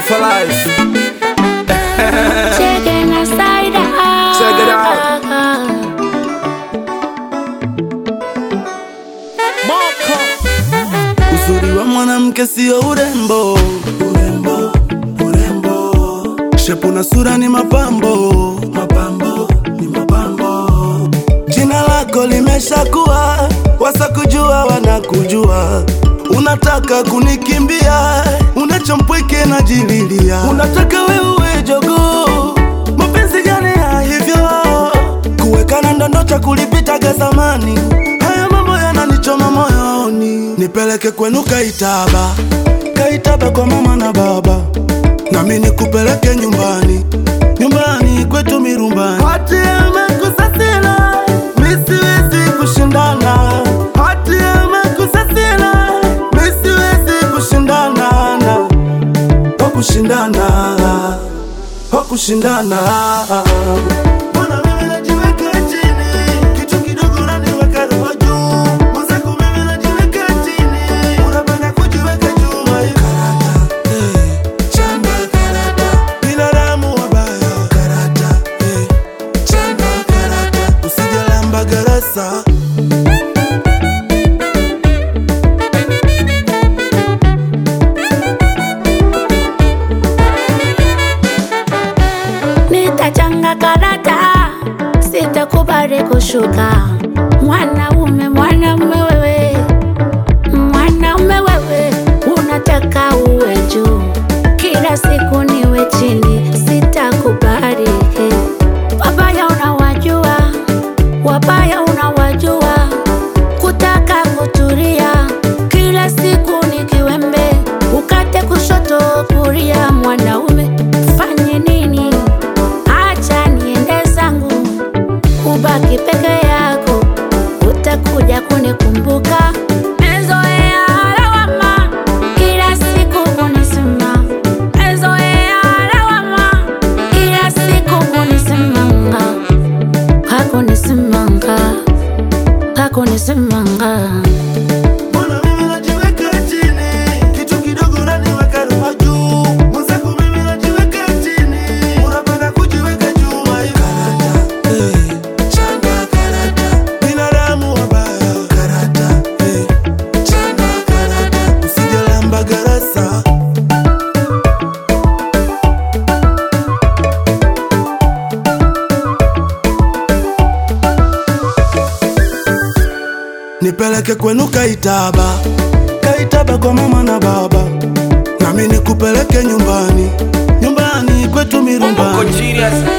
for life. Chicken aside out. Check it out. Uzuri wa mwanamke sio urembo, urembo, urembo. Shepu na sura ni mapambo, mapambo, ni mapambo. Jina lako limeshakuwa, wasakujua wanakujua. Unataka kunikimbia, unachompweke na jililia. Unataka wewe jogoo, mapenzi gani ya hivyo? Kuwekana ndondo cha kulipitaga zamani, haya mambo yananichoma moyoni. Nipeleke kwenu Kaitaba, Kaitaba kwa mama na baba, nami nikupeleke nyumbani, nyumbani kwetu Mirumbani. Hati amekusasila, mi siwezi kushindana. Hati amekusasila, mi siwezi kushindana na wa kushindana, wa kushindana. Mbona mimi najiweka chini, kitu kidogo unaniweka roho juu. Mwenzako mimi najiweka chini, unapenda kujiweka juu. Karata, eh, chamba karata, binadamu wabaya. Karata, eh, chamba karata, usijalamba garasa. Nitachanga karata, sitakubali kushuka. Mwanaume, mwanaume wewe, mwanaume wewe, unataka uwe juu, kila siku niwe chini, sitakubali. Wabaya unawajua, wabaya unawajua, kutaka kutulia, kila siku ni kiwembe, ukate kushoto kulia. Mwanaume fanye nini? Acha niende zangu, ubaki peke yako, utakuja kunikumbuka. Mezoea lawama, kila siku kunisema. Mezoea lawama, kila siku kunisemanga. Hakunisemanga, hakunisemanga. Mbona mimi najiweka chini, kitu kidogo unaniweka roho juu. Mwenzako mimi najiweka chini, unapenda kujiweka juu. Karata, eh, changa karata, binadamu wabaya. Karata, eh, changa karata, usijalamba garasa. Nipeleke kwenu Kaitaba, Kaitaba kwa mama na baba, nami nikupeleke nyumbani, nyumbani kwetu Bongo Mirumbani. genius.